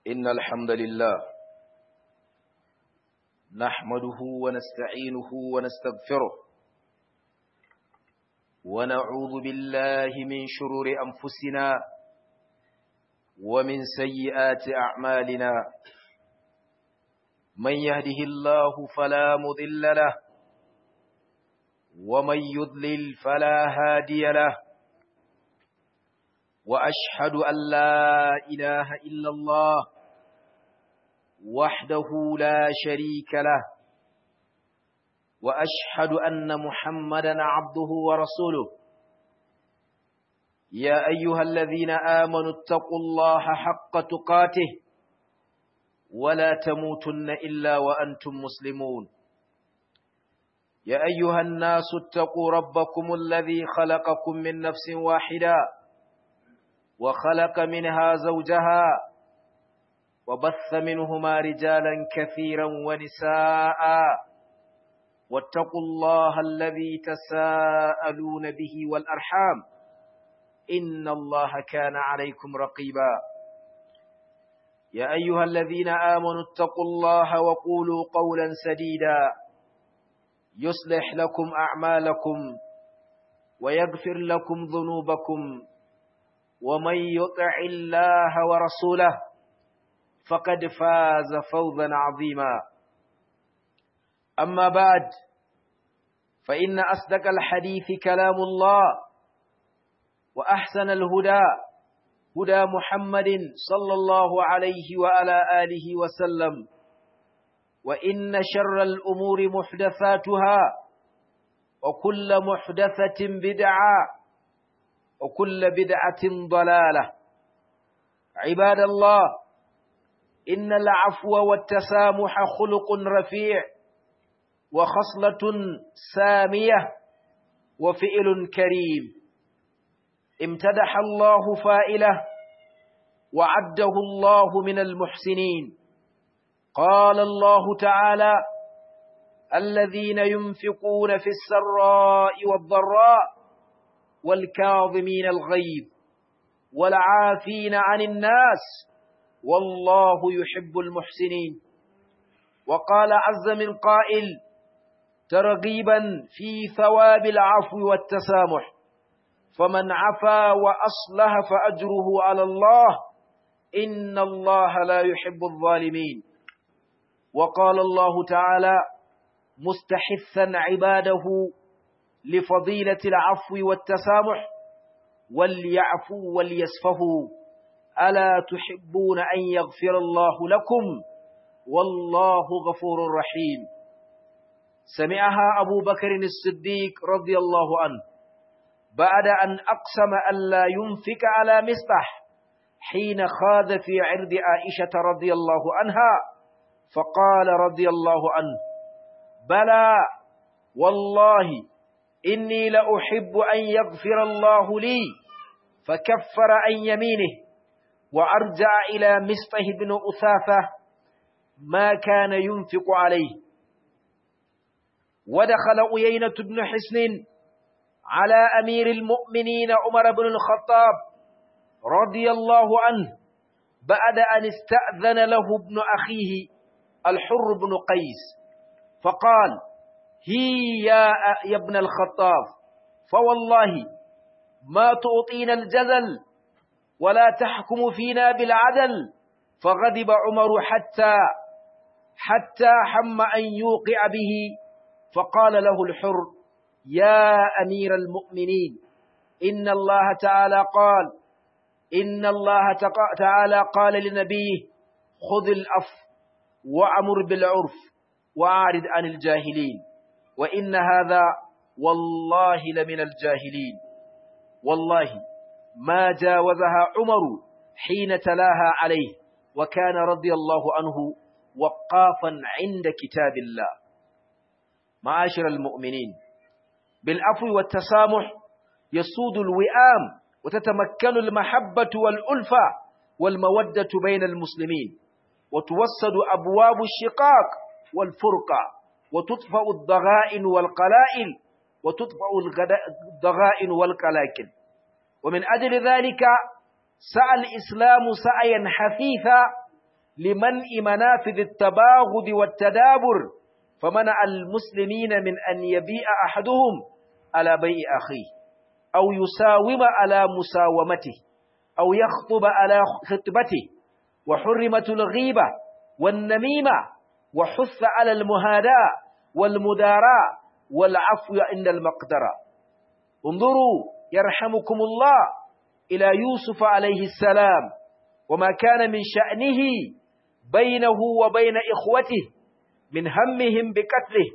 إن الحمد لله نحمده ونستعينه ونستغفره ونعوذ بالله من شرور أنفسنا ومن سيئات أعمالنا من يهده الله فلا مضل له ومن يضلل فلا هادي له وأشهد أن لا إله إلا الله وحده لا شريك له وأشهد أن محمدا عبده ورسوله يا أيها الذين آمنوا اتقوا الله حق تقاته ولا تموتن إلا وأنتم مسلمون يا أيها الناس اتقوا ربكم الذي خلقكم من نفس واحدة وخلق منها زوجها وبث منهما رجالا كثيرا ونساء واتقوا الله الذي تساءلون به والأرحام إن الله كان عليكم رقيبا يا أيها الذين آمنوا اتقوا الله وقولوا قولا سديدا يصلح لكم أعمالكم ويغفر لكم ذنوبكم ومن يطع الله ورسوله فقد فاز فوزا عظيما أما بعد فإن أصدق الحديث كلام الله وأحسن الهدى هدى محمد صلى الله عليه وعلى آله وسلم وإن شر الأمور محدثاتها وكل محدثة بدعة وكل بدعة ضلالة عباد الله إن العفو والتسامح خلق رفيع وخصلة سامية وفئل كريم امتدح الله فائله وعده الله من المحسنين قال الله تعالى الذين ينفقون في السراء والضراء والكاظمين الغيظ والعافين عن الناس والله يحب المحسنين وقال عز من قائل ترغيبا في ثواب العفو والتسامح فمن عفا وأصلح فأجره على الله إن الله لا يحب الظالمين وقال الله تعالى مستحثا عباده لفضيلة العفو والتسامح وليعفوا وليسفهوا ألا تحبون أن يغفر الله لكم والله غفور رحيم سمعها أبو بكر الصديق رضي الله عنه بعد أن أقسم أن لا ينفق على مصبح حين خاذ في عرض عائشة رضي الله عنها فقال رضي الله عنه بلى والله إني لأحب أن يغفر الله لي فكفر عن يمينه وأرجع إلى مصطه بن أثاثة ما كان ينفق عليه ودخل أيينة بن حسن على أمير المؤمنين عمر بن الخطاب رضي الله عنه بعد أن استأذن له ابن أخيه الحر بن قيس فقال هي يا, يا ابن الخطاب فوالله ما تعطينا الجزل ولا تحكم فينا بالعدل فغضب عمر حتى حتى حم أن يوقع به فقال له الحر يا أمير المؤمنين إن الله تعالى قال إن الله تعالى قال لنبيه خذ الأف وأمر بالعرف وأعرض عن الجاهلين وإن هذا والله لمن الجاهلين والله ما جاوزها عمر حين تلاها عليه وكان رضي الله عنه وقافا عند كتاب الله معاشر المؤمنين بالعفو والتسامح يسود الوئام وتتمكن المحبة والألفة والمودة بين المسلمين وتوسد أبواب الشقاق والفرقة وتطفأ الضغائن والقلائل وتطفأ الضغائن والقلاكل ومن أجل ذلك سعى الإسلام سعيا حثيثا لمنع منافذ التباغض والتدابر فمنع المسلمين من أن يبيع أحدهم على بيع أخيه أو يساوم على مساومته أو يخطب على خطبته وحرمت الغيبة والنميمة وحث على المهاداة والمداراة والعفو عند المقدرة انظروا يرحمكم الله إلى يوسف عليه السلام وما كان من شأنه بينه وبين إخوته من همهم بقتله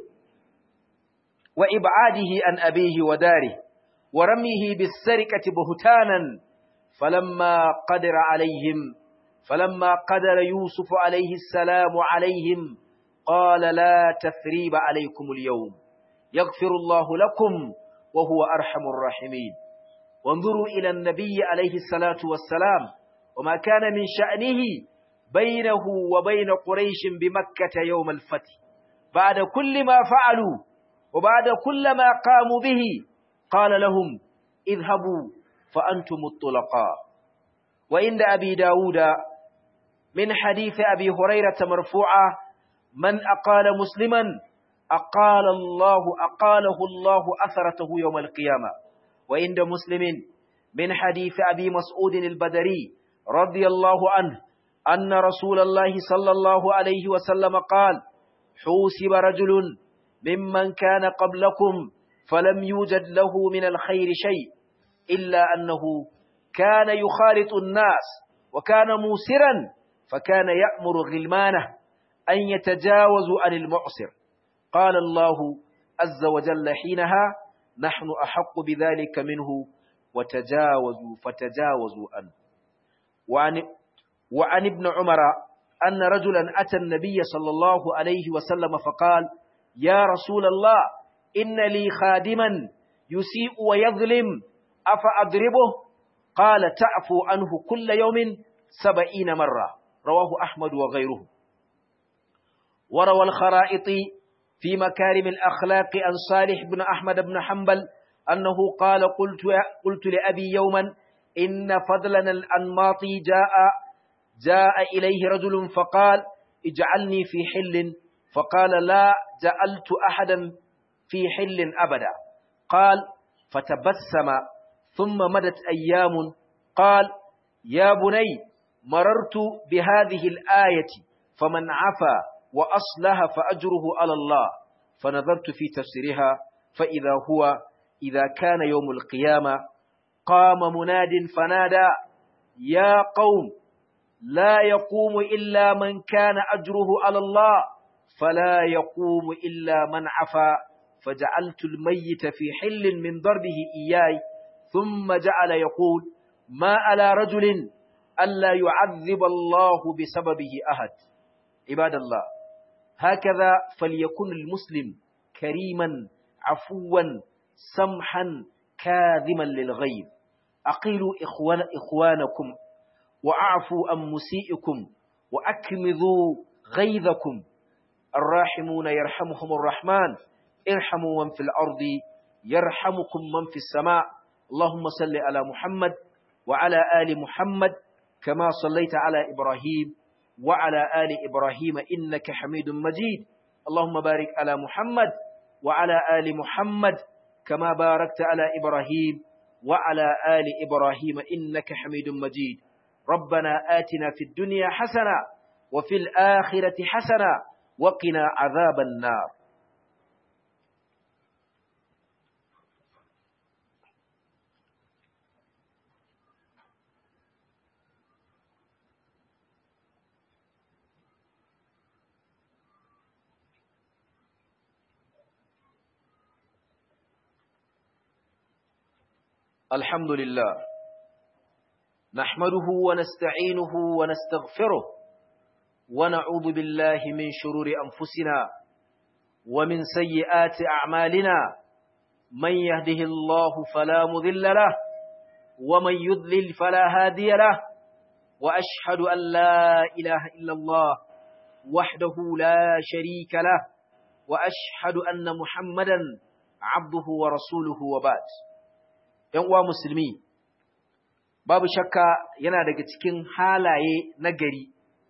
وإبعاده عن أبيه وداره ورميه بالسرقة بهتانا فلما قدر عليهم فلما قدر يوسف عليه السلام عليهم قال لا تثريب عليكم اليوم يغفر الله لكم وهو أرحم الراحمين وانظروا إلى النبي عليه الصلاة والسلام وما كان من شأنه بينه وبين قريش بمكة يوم الفتح بعد كل ما فعلوا وبعد كل ما قاموا به قال لهم اذهبوا فأنتم الطلقاء وعند أبي داود من حديث أبي هريرة مرفوعة من أقال مسلما أقال الله أقاله الله أثرته يوم القيامة وعند مسلم من حديث أبي مسعود البدري رضي الله عنه أن رسول الله صلى الله عليه وسلم قال حوسب رجل ممن كان قبلكم فلم يوجد له من الخير شيء إلا أنه كان يخالط الناس وكان موسرا فكان يأمر غلمانه أن يتجاوزوا عن المعسر قال الله عز وجل حينها نحن أحق بذلك منه وتجاوزوا فتجاوزوا عنه وعن, وعن ابن عمر أن رجلا أتى النبي صلى الله عليه وسلم فقال يا رسول الله إن لي خادما يسيء ويظلم أفأضربه قال تعفو عنه كل يوم سبعين مرة رواه أحمد وغيره وروى الخرائط في مكارم الأخلاق عن صالح بن أحمد بن حنبل أنه قال قلت, قلت لأبي يوما إن فضلنا الأنماطي جاء جاء إليه رجل فقال اجعلني في حل فقال لا جعلت أحدا في حل أبدا قال فتبسم ثم مدت أيام قال يا بني مررت بهذه الآية فمن عفا وأصلها فأجره على الله فنظرت في تفسيرها فإذا هو إذا كان يوم القيامة قام مناد فنادى يا قوم لا يقوم إلا من كان أجره على الله فلا يقوم إلا من عفا فجعلت الميت في حل من ضربه إياي ثم جعل يقول ما على رجل ألا يعذب الله بسببه أحد عباد الله هكذا فليكن المسلم كريما عفوا سمحا كاذما للغيب أقيلوا إخوان إخوانكم وأعفوا عن مسيئكم وأكمذوا غيظكم الراحمون يرحمهم الرحمن ارحموا من في الأرض يرحمكم من في السماء اللهم صل على محمد وعلى آل محمد كما صليت على إبراهيم وعلى آل إبراهيم إنك حميد مجيد اللهم بارك على محمد وعلى آل محمد كما باركت على إبراهيم وعلى آل إبراهيم إنك حميد مجيد ربنا آتنا في الدنيا حسنة وفي الآخرة حسنة وقنا عذاب النار الحمد لله نحمده ونستعينه ونستغفره ونعوذ بالله من شرور أنفسنا ومن سيئات أعمالنا من يهده الله فلا مذل له ومن يضلل فلا هادي له وأشهد أن لا إله إلا الله وحده لا شريك له وأشهد أن محمدا عبده ورسوله وبعد ‘yan uwa musulmi, babu shakka yana daga cikin halaye na gari,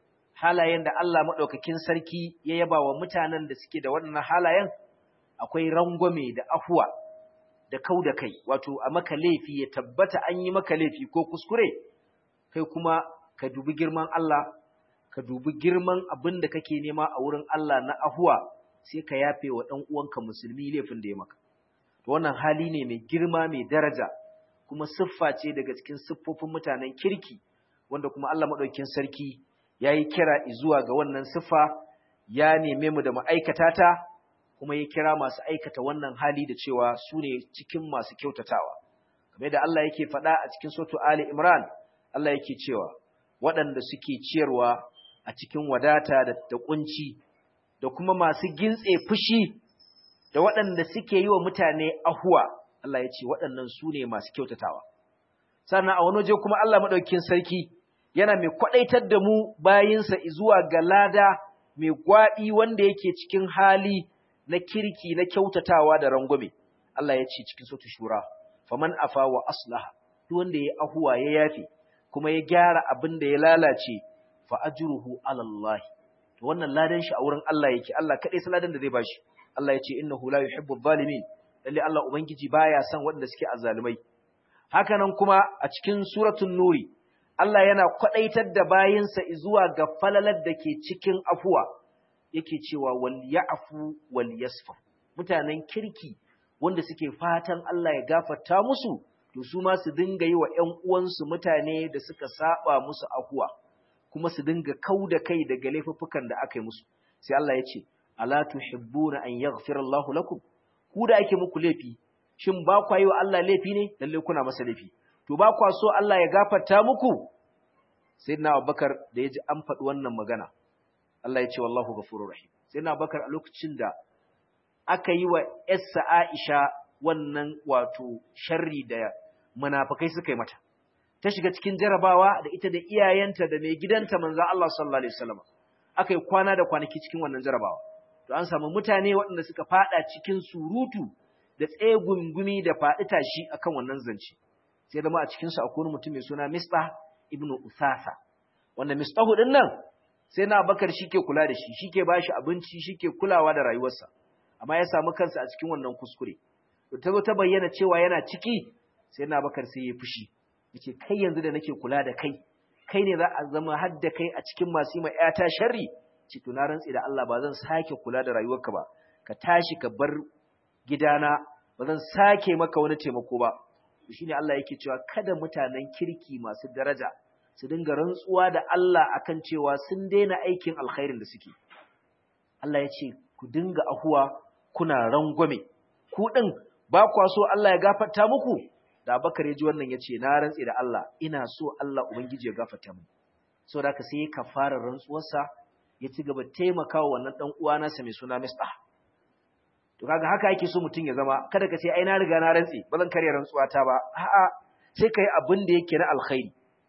halayen da Allah madaukakin sarki ya yaba wa mutanen da suke da waɗannan halayen akwai rangwame da afuwa da kau da kai wato a maka laifi ya tabbata an yi maka laifi ko kuskure kai kuma ka dubi girman Allah ka dubi girman abin da kake nema a wurin Allah na afuwa sai ka yafe wa ɗan uwanka musulmi laifin da ya maka to wannan hali ne mai girma mai daraja kuma siffa ce daga cikin siffofin mutanen kirki wanda kuma Allah madaukakin sarki yayi kira zuwa ga wannan siffa ya neme mu da ma'aikata ta kuma ya kira masu aikata wannan hali da cewa su ne cikin masu kyautatawa kamar da Allah yake faɗa a cikin soto Ali Imran Allah yake cewa waɗanda suke ciyarwa a cikin wadata da da kunci da kuma masu gintse fushi da waɗanda suke yi wa mutane ahuwa Allah ya ce waɗannan su ne masu kyautatawa sannan a wani waje kuma Allah maɗaukin sarki yana mai kwaɗaitar da mu bayinsa zuwa ga lada mai gwaɗi wanda yake cikin hali na kirki na kyautatawa da rangwame Allah ya ce cikin sautu shura faman afa wa aslaha duk wanda ya ahuwa ya yafe kuma ya gyara abin da ya lalace fa ajruhu ala Allah to wannan ladan shi a wurin Allah yake Allah kadai sai ladan da zai bashi Allah ya ce innahu la yuhibbu adh-dhalimin lalle Allah ubangiji baya son waɗanda suke azzalumai haka nan kuma a cikin suratul nuri Allah yana kwadaitar da bayinsa zuwa ga falalar da ke cikin afuwa yake cewa wal ya'fu wal yasfa mutanen kirki wanda suke fatan Allah ya gafarta musu to su ma su dinga yi wa ƴan uwansu mutane da suka saba musu afuwa kuma su dinga kauda kai daga laifuffukan da aka yi musu sai Allah ya ce ala tuhibbuna an yaghfira Allahu lakum ku da ake muku laifi shin ba kwa yi wa Allah laifi ne lalle kuna masa laifi to ba kwa so Allah ya gafarta muku sayyidina Abubakar da ya ji an faɗi wannan magana Allah ya ce wallahu ghafurur rahim sayyidina Abubakar a lokacin da aka yi wa Essa Aisha wannan wato sharri da munafikai suka yi mata ta shiga cikin jarabawa da ita da iyayenta da mai gidanta manzon Allah sallallahu alaihi wasallam aka yi kwana da kwanaki cikin wannan jarabawa to an samu mutane waɗanda suka fada cikin surutu da tsegungumi da faɗi tashi akan wannan zance sai zama a cikin su akwai mutum mai suna Mistah ibn Usasa wanda Mistahu din nan sai na Bakar shike kula da shi shike bashi abinci shike kulawa da rayuwarsa amma ya samu kansa a cikin wannan kuskure to ta zo ta bayyana cewa yana ciki sai na Bakar sai ya fushi yace kai yanzu da nake kula da kai kai ne za a zama har da kai a cikin masu yi ma ƴata sharri ce to na rantsi da Allah ba zan sake kula da rayuwarka ba ka tashi ka bar gidana ba zan sake maka wani taimako ba shine Allah yake cewa kada mutanen kirki masu daraja su dinga rantsuwa da Allah akan cewa sun daina aikin alkhairin da suke Allah ya ce ku dinga ahuwa kuna rangwame ku din ba kwa so Allah ya gafarta muku da Abubakar ya ji wannan ya ce na rantsi da Allah ina so Allah ubangiji ya gafarta mu saboda haka sai ka fara rantsuwarsa ya ci gaba taimakawa wannan dan uwa nasa mai suna Mistah to kaga haka yake so mutum ya zama kada ka ce ai na riga na rantsi ba zan karya rantsuwa ta ba a'a sai kai abin da yake na alkhairi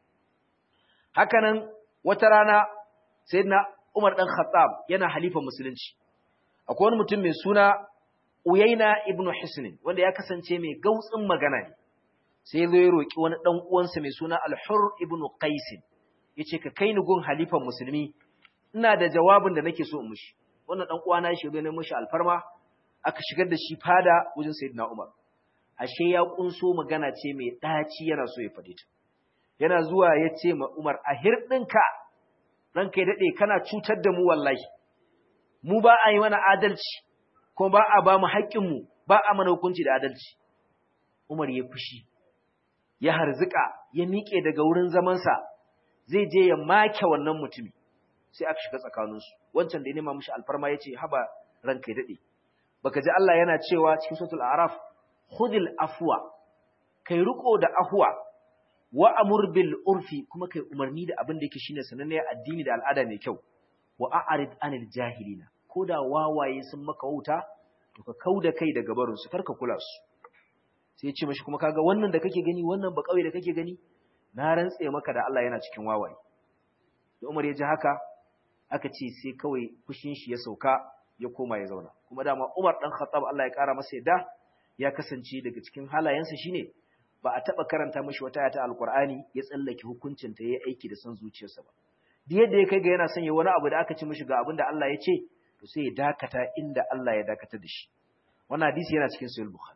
haka nan wata rana sayyidina Umar dan Khattab yana halifa musulunci akwai wani mutum mai suna Uyaina ibn Hisn wanda ya kasance mai gautsin magana ne sai zo ya roki wani dan uwansa mai suna Al-Hurr ibn Qais yace ka kai ni gun halifan musulmi ina da jawabin da nake so in mushi wannan dan uwana shi zo ne mushi alfarma aka shigar da shi fada wajen sayyidina Umar ashe ya kunso magana ce mai daci yana so ya fade ta yana zuwa ya ce ma Umar a hirdinka ranka ya dade kana cutar da mu wallahi mu ba a yi mana adalci kuma ba a ba mu haƙƙin mu ba a mana hukunci da adalci Umar ya fushi ya harzuka ya miƙe daga wurin zamansa zai je ya make wannan mutumi sai aka shiga tsakaninsu wancan da ya nema mishi alfarma ya ce haba ranka ya dade baka ji Allah yana cewa cikin suratul a'raf khudil afwa kai riko da afwa wa amur bil urfi kuma kai umarni da abin da yake shine sananne addini da al'ada mai kyau wa a'rid anil jahilina koda wawaye sun maka wuta to ka kauda kai daga barin su karka kula su sai ya ce mashi kuma kaga wannan da kake gani wannan ba kauye da kake gani na rantse maka da Allah yana cikin wawaye da Umar ya ji haka aka ce sai kawai fushin shi ya sauka ya koma ya zauna kuma dama Umar dan Khattab Allah ya kara masa yadda ya kasance daga cikin halayensa shine ba a taba karanta mishi wata ayata alqur'ani ya tsallake hukuncin ta yayi aiki da san zuciyarsa ba da yadda ya kai ga yana sanya wani abu da aka ci mishi ga abin da Allah ya ce to sai ya dakata inda Allah ya dakata da shi wannan hadisi yana cikin sahih bukhari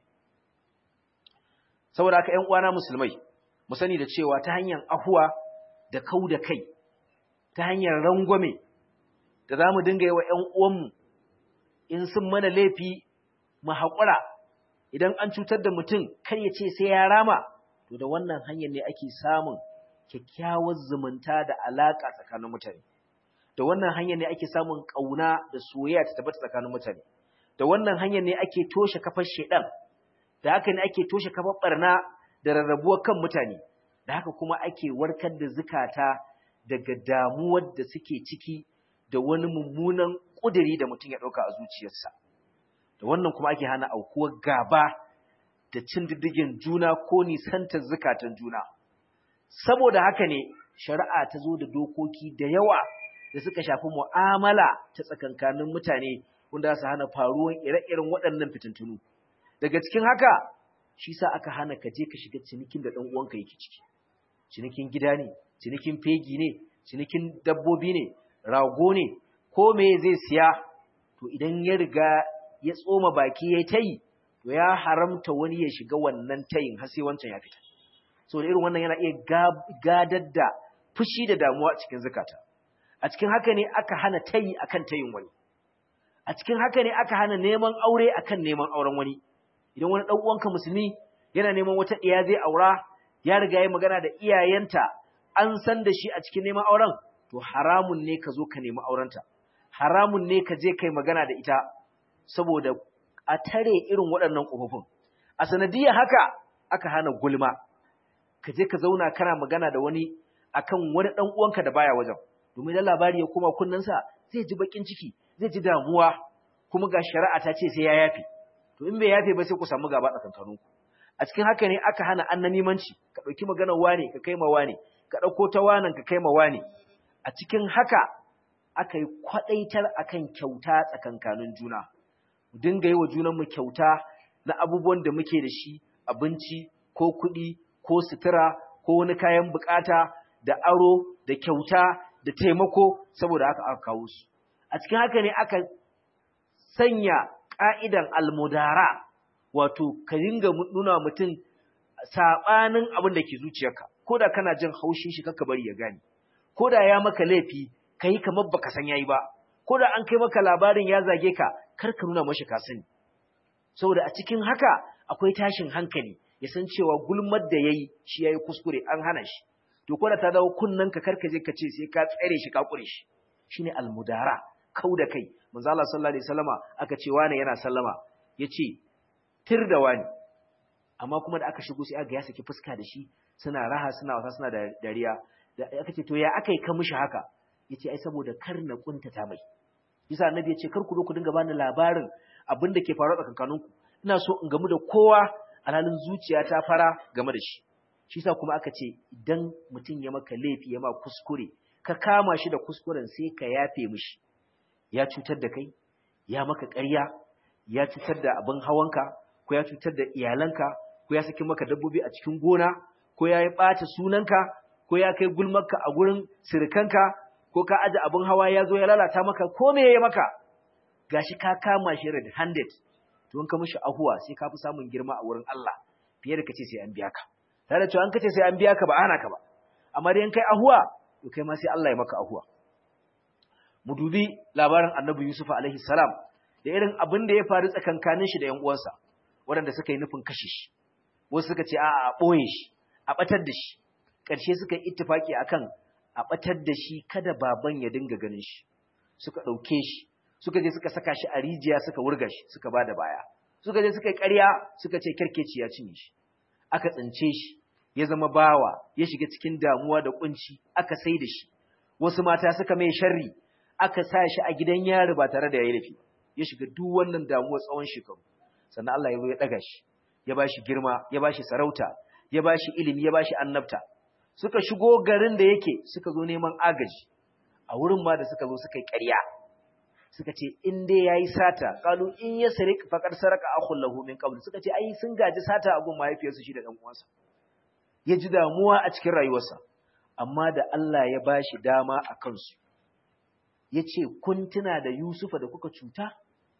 saboda haka ƴan uwana musulmai mu sani da cewa ta hanyar ahuwa da kau da kai ta hanyar rangwame da za mu dinga yi wa ƴan uwanmu in sun mana laifi mu haƙura idan an cutar da mutum kar ya ce sai ya rama to da wannan hanyar ne ake samun kyakkyawar zumunta da alaƙa tsakanin mutane da wannan hanyar ne ake samun ƙauna da soyayya ta tabbata tsakanin mutane da wannan hanyar ne ake toshe kafar shedan da haka ne ake toshe kafar barna da rarrabuwar kan mutane da haka kuma ake warkar da zukata daga damuwar da suke ciki da wani mummunan ƙudiri da mutum ya ɗauka a zuciyarsa da wannan kuma ake hana aukuwar gaba da cin diddigin juna ko nisantar zukatan juna saboda haka ne shari'a ta zo da dokoki da yawa da suka shafi mu'amala ta tsakankanin mutane wanda su hana faruwar ire-iren waɗannan fitintunu daga cikin haka shi sa aka hana ka je ka shiga cinikin da ɗan uwanka yake ciki cinikin gida ne cinikin fegi ne cinikin dabbobi ne rago ne ko me zai siya to idan ya riga ya tsoma baki ya tayi to ya haramta wani ya shiga wannan tayin har sai wancan ya fita so da irin wannan yana iya gadar da fushi da damuwa a cikin zakata a cikin haka ne aka hana tayi akan tayin wani a cikin haka ne aka hana neman aure akan neman auren wani idan wani dan uwanka musulmi yana neman wata iya zai aura ya riga ya magana da iyayenta an san da shi a cikin neman auren to haramun ne ka zo ka nemi aurenta haramun ne ka je kai magana da ita saboda a tare irin waɗannan ƙofofin a sanadiyar haka aka hana gulma ka je ka zauna kana magana da wani akan wani ɗan uwanka da baya wajen domin da labari ya koma kunnensa zai ji bakin ciki zai ji damuwa kuma ga shari'a ta ce sai ya yafe to in bai yafe ba sai ku samu gaba tsakankaninku a cikin haka ne aka hana annanimanci ka ɗauki maganar wane ka kai ma wane ka ɗauko ta wanan ka kai ma wane a cikin haka aka yi kwaɗaitar akan kyauta tsakankanin juna mu dinga yi wa junanmu kyauta na abubuwan da muke da shi abinci ko kuɗi ko sutura ko wani kayan bukata da aro da kyauta da taimako saboda haka aka kawo su a cikin haka ne aka sanya ƙa'idan almudara wato ka dinga nuna mutum saɓanin abin da ke zuciyarka ko da kana jin haushin shi kakka bari ya gane ko da ya maka laifi ka yi kamar baka san yayi ba ko da an kai maka labarin ya zage ka kar ka nuna mashi ka sani saboda a cikin haka akwai tashin hankali ya san cewa gulmar da yayi shi yayi kuskure an hana shi to ko da ta dawo kunnan ka karka je ka ce sai ka tsare shi ka kure shi shine almudara kau da kai manzo Allah sallallahu alaihi wasallama aka ce wani yana sallama yace tir da wani amma kuma da aka shigo sai aka ya saki fuska da shi suna raha suna wasa suna da dariya da aka ce to ya aka yi ka mishi haka yace ai saboda kar na kuntata mai yasa annabi yace kar ku zo ku dinga bani labarin abin da ke faruwa tsakankaninku ina so in gamu da kowa alhalin zuciya ta fara game da shi shi yasa kuma aka ce idan mutum ya maka laifi ya ma kuskure ka kama shi da kuskuren sai ka yafe mishi ya cutar da kai ya maka ƙarya ya cutar da abin hawanka ko ya cutar da iyalanka ko ya saki maka dabbobi a cikin gona ko ya yi ɓata sunanka ko ya kai gulmarka a gurin sirikanka ko ka aje abin hawa ya zo ya lalata maka ko me ya maka gashi ka kama shi red handed to in ka mishi ahuwa sai ka fi samun girma a wurin Allah fiye da kace sai an biya ka tare da cewa an kace sai an biya ka ba ana ka ba amma dai in kai ahuwa to kai ma sai Allah ya maka ahuwa mu dubi labarin Annabi Yusuf alaihi salam da irin abin da ya faru tsakankanin shi da ƴan uwansa waɗanda suka yi nufin kashe shi wasu suka ce a'a a ɓoye shi a ɓatar da shi ƙarshe suka yi ittifaki akan a ɓatar da shi kada baban ya dinga ganin shi suka ɗauke shi suka je suka saka shi a rijiya suka wurga shi suka ba da baya suka je suka yi ƙarya suka ce kyarkeci ya cinye shi aka tsince shi ya zama bawa ya shiga cikin damuwa da kunci aka sai da shi wasu mata suka mai sharri aka sa shi a gidan yari ba tare da ya yi laifi ya shiga duk wannan damuwa tsawon shekaru sannan Allah ya zo ya ɗaga shi ya ba shi girma ya ba shi sarauta ya ba shi ilimi ya ba shi annabta suka shigo garin da yake suka zo neman agaji a wurin ma da suka zo suka yi ƙarya suka ce in dai yayi sata qalu in yasrik faqad saraka akhul lahu min qabl suka ce ai sun gaji sata a gun mahaifiyarsu shi da dan uwansa ya ji damuwa a cikin rayuwarsa amma da Allah ya bashi dama a kansu yace kun tuna da Yusufa da kuka cuta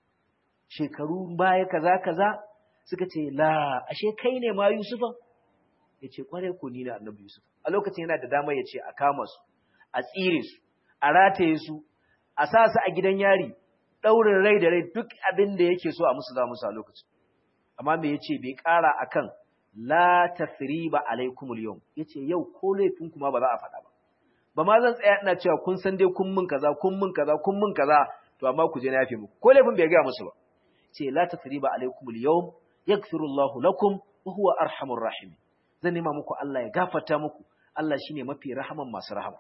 shekaru baya kaza kaza suka ce la ashe kai ne ma Yusufa yace kware ku ni na Annabi Yusuf a lokacin yana da dama yace a kama su a tsire su a rataye su a sa su a gidan yari daurin rai da rai duk abin da yake so a musu za musu a lokacin amma me yace bai kara akan la tathriba alaikumul yawm yace yau ko laifin kuma ba za a faɗa ba ba ma zan tsaya ina cewa kun san dai kun mun kaza kun mun kaza kun mun kaza to amma ku je na yafe muku ko laifin bai ga musu ba ce la tathriba alaikumul yawm yaghfirullahu lakum wa huwa arhamur rahim zan nema muku Allah ya gafarta muku Allah shine mafi rahaman masu rahama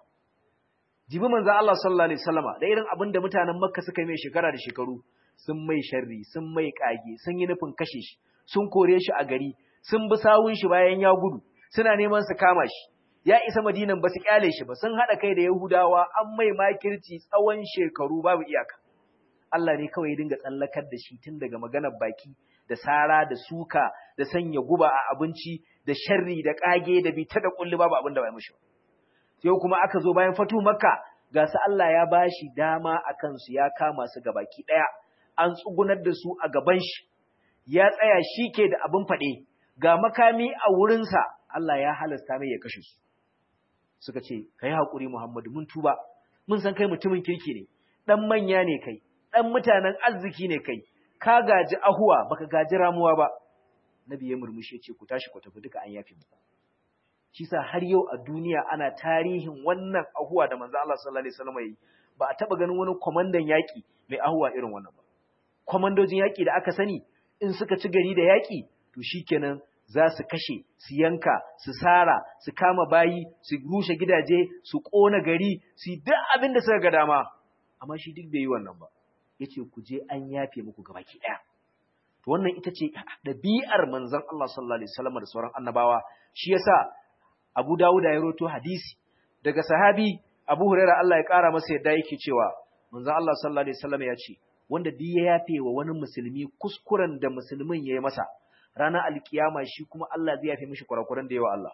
jibi manzo Allah sallallahu alaihi wasallama da irin abin da mutanen Makka suka yi mai shekara da shekaru sun mai sharri sun mai kage sun yi nufin kashe shi sun kore shi a gari sun bi sawun shi bayan ya gudu suna neman su kama shi ya isa madinan ba su kyale shi ba sun haɗa kai da yahudawa an mai makirci tsawon shekaru babu iyaka Allah ne kawai ya dinga tsallakar da shi tun daga maganar baki da sara da suka da sanya guba a abinci da sharri da kage da bita da kulli babu abin da bai mishi sai kuma aka zo bayan fatu makka ga su Allah ya bashi dama a kansu ya kama su gabaki daya an tsugunar da su a gaban shi ya tsaya shi ke da abin faɗe ga makami a wurinsa Allah ya halasta mai ya kashe su suka ce kai haƙuri Muhammadu mun tuba mun san kai mutumin kirki ne dan manya ne kai dan mutanen arziki ne kai ka gaji ahuwa baka gaji ramuwa ba nabi ya murmushi ya ce ku tashi ku tafi duka an yafe muku shi sa har yau a duniya ana tarihin wannan ahuwa da manzo Allah sallallahu alaihi wasallam yi ba a taba ganin wani komandan yaki mai ahuwa irin wannan ba komandojin yaki da aka sani in suka ci gari da yaki to shikenan za su kashe su yanka su sara su kama bayi su rushe gidaje su kona gari su duk abin da suka ga dama amma shi duk bai yi wannan ba yace ku je an yafe muku gabaki daya to wannan ita ce dabi'ar manzon Allah sallallahu alaihi wasallam da sauran annabawa shi yasa Abu Dawud ya roto hadisi daga sahabi Abu Huraira Allah ya kara masa yadda yake cewa manzon Allah sallallahu alaihi wasallam ya ce wanda duk ya yafe wa wani musulmi kuskuren da musulmin ya yi masa ranar alkiyama shi kuma Allah zai yafe mishi kurakuran da yawa Allah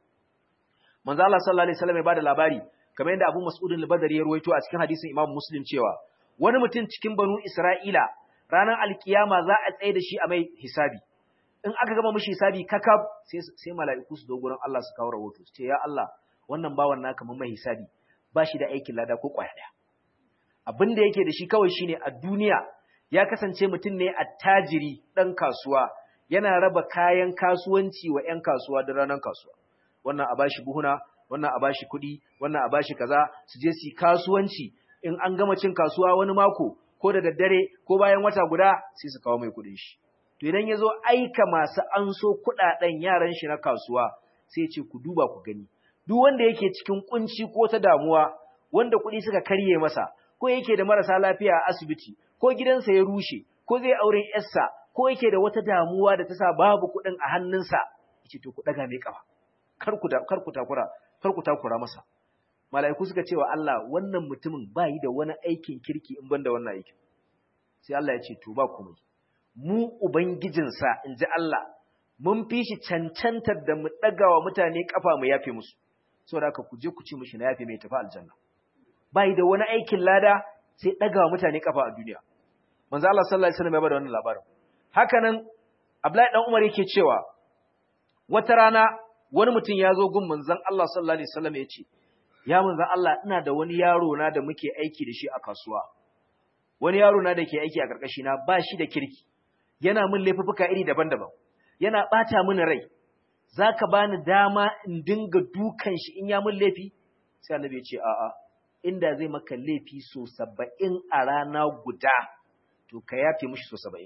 manzo Allah sallallahu alaihi wasallam ya bada labari kamar yadda Abu Mas'ud al-Badri ya ruwaito a cikin hadisin Imam Muslim cewa wani mutum cikin banu Isra'ila ranar alkiyama za a tsaye da shi a mai hisabi in aka gama mishi hisabi kakab sai sai mala'iku su zo gurin Allah su kawo rahoto su ce ya Allah wannan bawan naka mun mai hisabi ba shi da aikin lada ko kwaya daya abin da yake da shi kawai shine a duniya ya kasance mutum ne attajiri dan kasuwa yana raba kayan kasuwanci wa ƴan kasuwa da ranar kasuwa wannan a bashi buhuna wannan a bashi kuɗi wannan a bashi kaza su je su kasuwanci in an gama cin kasuwa wani mako ko da daddare ko bayan wata guda sai su kawo mai kuɗin shi to idan ya zo aika masu anso kuɗaɗen yaran shi na kasuwa sai ce ku duba ku gani duk wanda yake cikin kunci ko ta damuwa wanda kuɗi suka karye masa ko yake da marasa lafiya a asibiti ko gidansa ya rushe ko zai auren yarsa ko yake da wata damuwa da ta sa babu kuɗin a hannunsa yace to ku daga mai kafa kar ku kar ku takura kar ku takura masa mala'iku suka ce wa Allah wannan mutumin bai da wani aikin kirki in banda wannan aikin sai Allah ya ce to ba komai mu ubangijinsa in ji Allah mun fi shi cancantar da mu daga wa mutane kafa mu yafe musu saboda haka ku je ku ci mishi na yafe mai tafi aljanna bai da wani aikin lada sai daga wa mutane kafa a duniya manzo Allah sallallahu alaihi wasallam ya bada wannan labarin hakanan Abdullahi dan Umar yake cewa wata rana wani mutum ya zo gun manzon Allah sallallahu alaihi wasallam ya ce ya manzon Allah ina da wani yaro na da muke aiki da shi a kasuwa wani yaro na da ke aiki a karkashi na ba shi da kirki yana min laifuka iri daban-daban yana bata mini rai zaka bani dama in dinga dukan shi in ya min laifi sai annabi ya ce a'a inda zai maka laifi so 70 a rana guda to ka yafe mishi so 70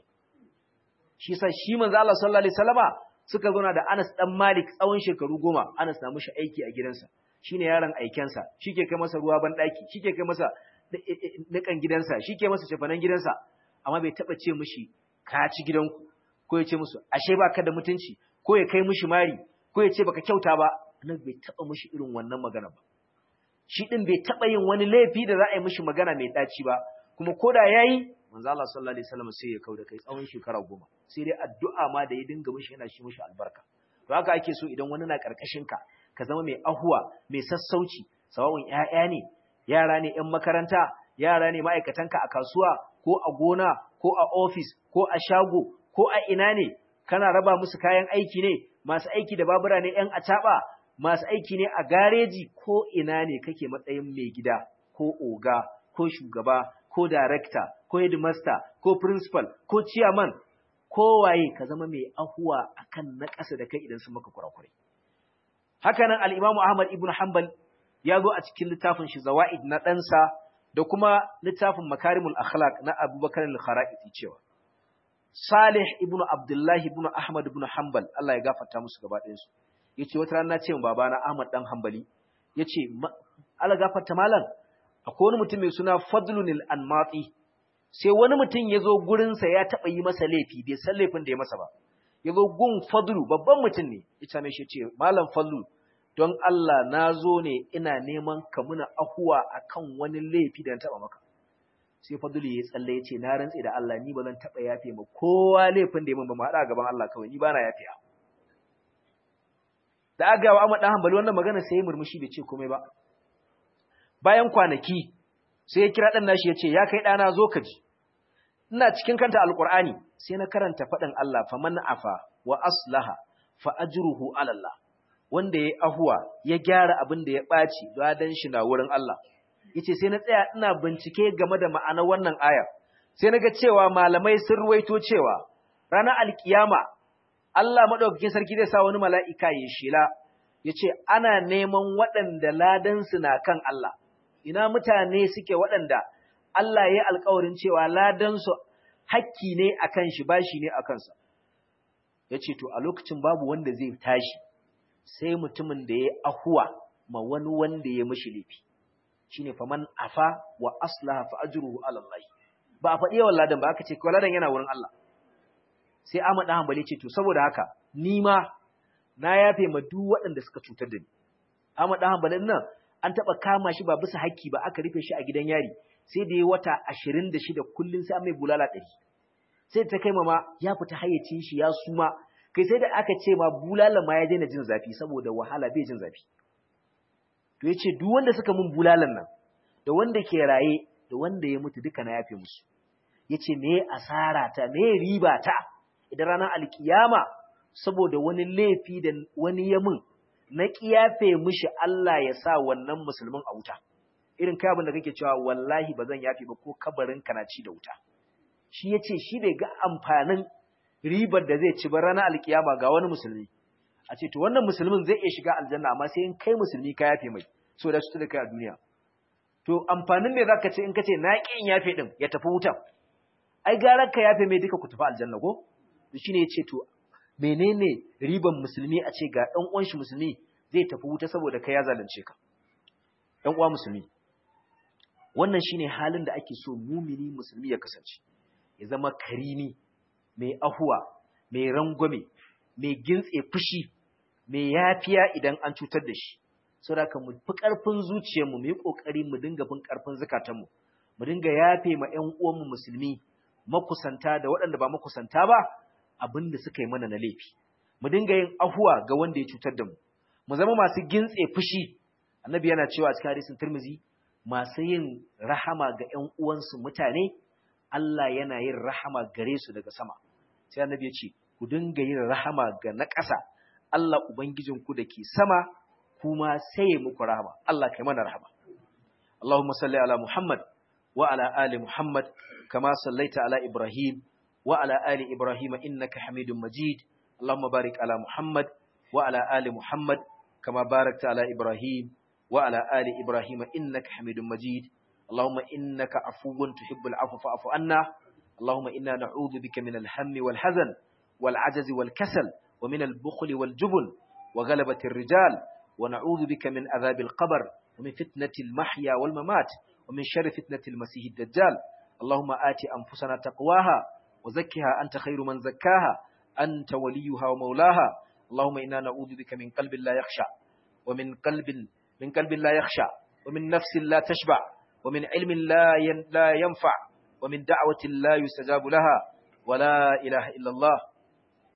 shi yasa shi manzo Allah sallallahu alaihi wasallama suka zauna da Anas dan Malik tsawon shekaru goma Anas na mishi aiki a gidansa shine yaron aikensa shike kai masa ruwa ban daki shike kai masa nikan gidansa shike masa cefanen gidansa amma bai taba ce mishi ka ci gidanku ko ya ce musu ashe baka da mutunci ko ya kai mishi mari ko ya ce baka kyauta ba annabi bai taba mishi irin wannan magana ba shi din bai taba yin wani laifi da za a yi mishi magana mai daci ba kuma koda yayi manzo Allah sallallahu alaihi wasallam sai ya kauda kai tsawon shekara goma sai dai addu'a ma da ya dinga mishi yana shi mishi albarka to haka ake so idan wani na karkashin ka ka zama mai ahuwa mai sassauci sawa'un ƴaƴa ne yara ne ƴan makaranta yara ne ma'aikatanka a kasuwa ko a gona ko a ofis ko a shago ko a ina ne kana raba musu kayan aiki ne masu aiki da babura ne ƴan acaɓa masu aiki ne a gareji ko ina ne kake matsayin mai gida ko oga ko shugaba ko director ko headmaster ko principal ko chairman ko waye ka zama mai ahuwa akan na ƙasa da kai idan sun maka kurakurai haka nan al-Imam Ahmad ibn Hanbal ya zo a cikin littafin shi Zawaid na ɗansa da kuma littafin Makarimul Akhlaq na Abubakar al-Kharaiti cewa Salih ibn Abdullah ibn Ahmad ibn Hanbal Allah ya gafarta musu gaba ɗayan su yace wata rana ce babana Ahmad dan Hanbali yace Allah gafarta malam akwai wani mutum mai suna Fadlunil Anmati sai wani mutum ya zo gurinsa ya taɓa yi masa laifi bai san laifin da ya masa ba ya zo gun Fadlu babban mutum ne ya same shi ce malam Fadlu don Allah na zo ne ina neman ka muna ahuwa akan wani laifi da na taɓa maka sai Fadlu ya tsalle ya ce na rantse da Allah ni ba zan taɓa yafe ma kowa laifin da ya min ba mu haɗa gaban Allah kawai ni ba na yafiya da aka gawa Ahmad dan Hanbali wannan magana sai ya murmushi bai ce komai ba bayan kwanaki sai ya kira dan nashi ya ce ya kai ɗana zo ka ji ina cikin kanta alqur'ani sai na karanta faɗin Allah faman afa wa aslaha fa ajruhu ala Allah wanda ya ahuwa ya gyara abin da ya ɓaci dan shi na wurin Allah yace sai na tsaya ina bincike game da ma'anar wannan aya sai na ga cewa malamai sun ruwaito cewa ranar alkiyama Allah madaukakin sarki zai sa wani mala'ika ya shela yace ana neman waɗanda ladansu na kan Allah ina mutane suke waɗanda Allah ya yi alkawarin cewa ladansu hakki ne a kan shi bashi ne a kansa. Ya ce, To, a lokacin babu wanda zai tashi, sai mutumin da ya ahuwa ma wani wanda ya mashi laifi. Shi ne faman afa wa aslaha fa ajruhu ala Allah. Ba a faɗi yawan ladan ba aka ce, kawai ladan yana wurin Allah. Sai Ahmad ɗan Hanbali ce, To, saboda haka, ni ma na yafe ma duk waɗanda suka cutar da ni. Ahmad ɗan Hanbali nan an taɓa kama shi ba bisa hakki ba aka rufe shi a gidan yari. sai da ya wata ashirin da shida kullum sai mai bulala ɗari sai ta kai ma ya fita hayyacin shi ya suma kai sai da aka ce ma bulala ma ya daina jin zafi saboda wahala bai jin zafi to ya ce duk wanda suka mun bulalan nan da wanda ke raye da wanda ya mutu duka na yafe musu ya ce me asara ta me riba ta idan ranar alkiyama saboda wani laifi da wani ya mun na kiyafe mishi Allah ya sa wannan musulmin a wuta irin kai abin da kake cewa wallahi ba zan yafi ba ko kabarin kana ci da wuta shi ya ce shi bai ga amfanin ribar da zai ci ba ranar alkiyama ga wani musulmi a ce to wannan musulmin zai iya shiga aljanna amma sai in kai musulmi ka yafe mai so da su da kai a duniya to amfanin me zaka ce in kace na ki in yafe din ya tafi wuta ai gara ka yafe mai duka ku tafi aljanna ko to shine ya ce to menene riban musulmi a ce ga dan uwan shi musulmi zai tafi wuta saboda kai ya zalunce ka dan uwa musulmi wannan shine halin da ake so mumini musulmi ya kasance ya zama karimi mai ahuwa mai rangwame mai gintse fushi mai yafiya idan an cutar da shi saboda mu fi karfin zuciyarmu mu yi kokari mu dinga bin karfin zakatanmu mu dinga yafe ma ƴan uwanmu musulmi makusanta da waɗanda ba makusanta ba abin da suka yi mana na laifi mu dinga yin ahuwa ga wanda ya cutar da mu mu zama masu gintse fushi annabi yana cewa a cikin hadisin Tirmidhi masu yin rahama ga ‘yan uwansu mutane, Allah yana yin rahama gare su daga sama. Sai annabi ya ce, ku dinga yin rahama ga na ƙasa, Allah Ubangijinku da ke sama, kuma sai ya muku rahama, Allah kai mana rahama. Allahumma salli ala Muhammad wa ala ali Muhammad, kama sallaita ala Ibrahim wa ala ali Ibrahim innaka Hamidun Majid. Allahumma barik ala Muhammad wa ala ali Muhammad, kama barakta ala Ibrahim وعلى آل إبراهيم إنك حميد مجيد اللهم إنك عفو تحب العفو فاعف عنا اللهم إنا نعوذ بك من الهم والحزن والعجز والكسل ومن البخل والجبن وغلبة الرجال ونعوذ بك من عذاب القبر ومن فتنة المحيا والممات ومن شر فتنة المسيح الدجال اللهم آت أنفسنا تقواها وزكها أنت خير من زكاها أنت وليها ومولاها اللهم إنا نعوذ بك من قلب لا يخشع ومن قلب من قلب لا يخشع ومن نفس لا تشبع ومن علم لا لا ينفع ومن دعوة لا يستجاب لها ولا إله إلا الله